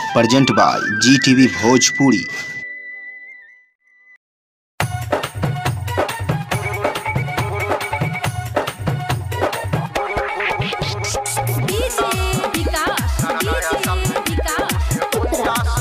present by Zee TV Bhojpuri DJ Vikas DJ Vikas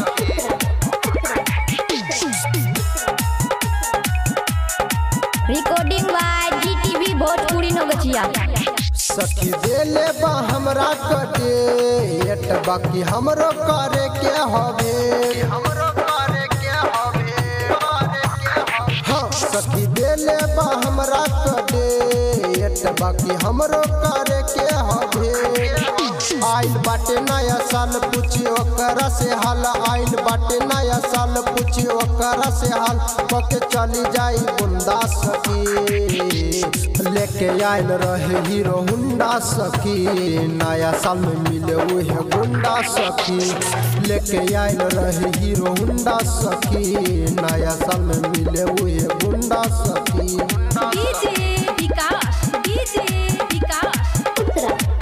recording by Zee TV Bhojpuri Nagchiya सखी देले बा हमरा कटे एट बाकी हमरो करे के हवे हमरो करे के हवे हाँ सखी देले बा हमरा कटे एट बाकी हमरो करे के हवे आइल बाटे नया साल पूछी ओकरा से हाल आइल बाटे नया साल पूछी ओकरा से हाल पके चली जाई बुंदा सखी लेके आइल रहे हीरो हुंडा सखी नया साल में मिले उहे गुंडा सखी लेके आइल रहे हीरो हुंडा सखी नया साल में मिले उहे गुंडा सखी डीजे विकास डीजे विकास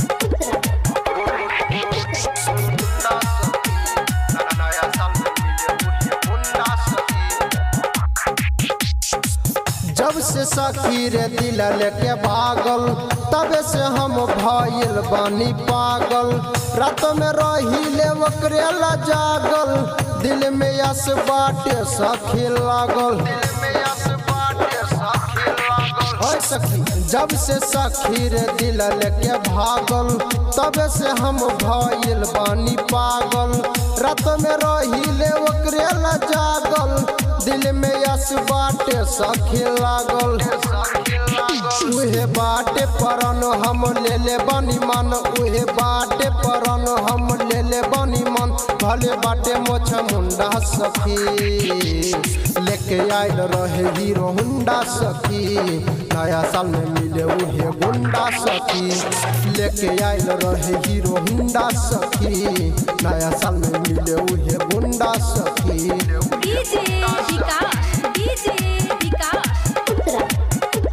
जब से सखी रे दिल लेके भागल तबे से हम भइल बानी पागल रात में रही ले ओकरे ला जागल दिल में यस बाटे सखी लागल ओए सखी जब से सखी रे दिल लेके भागल तबे से हम भइल बानी पागल रात में रही ले ओकरे ला जागल दिल में यस बाटे सखी लागल उहे बाटे परन हम ले ले बनी मन उहे बाटे परन हम ले ले बनी मन भले बाटे मोछ मुंडा सखी लेके आइल रहे हीरो हुंडा सखी नया साल में मिले उहे गुंडा सखी लेके आइल रहे हीरो हुंडा सखी नया साल में मिले उहे गुंडा सखी डीजे विकास डीजे विकास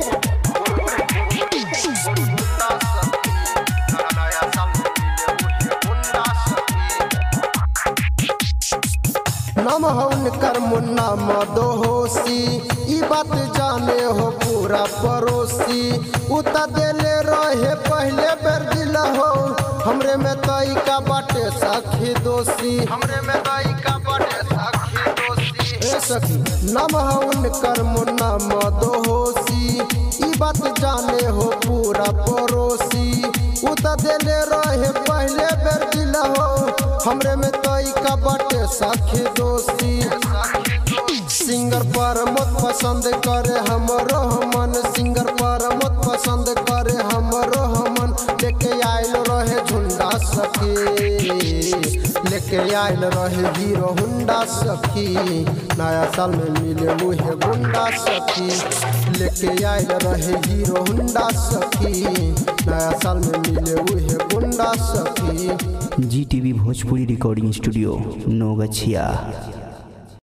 नम हौन कर मुन्ना मदोहोसी ई बात जाने हो पूरा पड़ोसी उता देले रहे पहले बेर दिल हो हमरे में तई का बाटे सखी दोषी हमरे में तई का बाटे सखी दोषी ए सखी नम हौन कर मुन्ना मदोहोसी ई बात जाने हो पूरा पड़ोसी उता देले रहे पहले बेर दिल हो हमरे में तई का बाटे सखी दोषी सिंगर पर मत पसंद करे हमरो मन सिंगर पर मत पसंद करे हमरो मन लेके आइल रहे झुंडा सखी लेके आइल रहे हीरो हुंडा सखी नया साल में मिले मुहे गुंडा सखी लेके आइल रहे हीरो हुंडा सखी नया साल में मिले उहे गुंडा सखी Zee TV Bhojpuri recording studio Naugachhia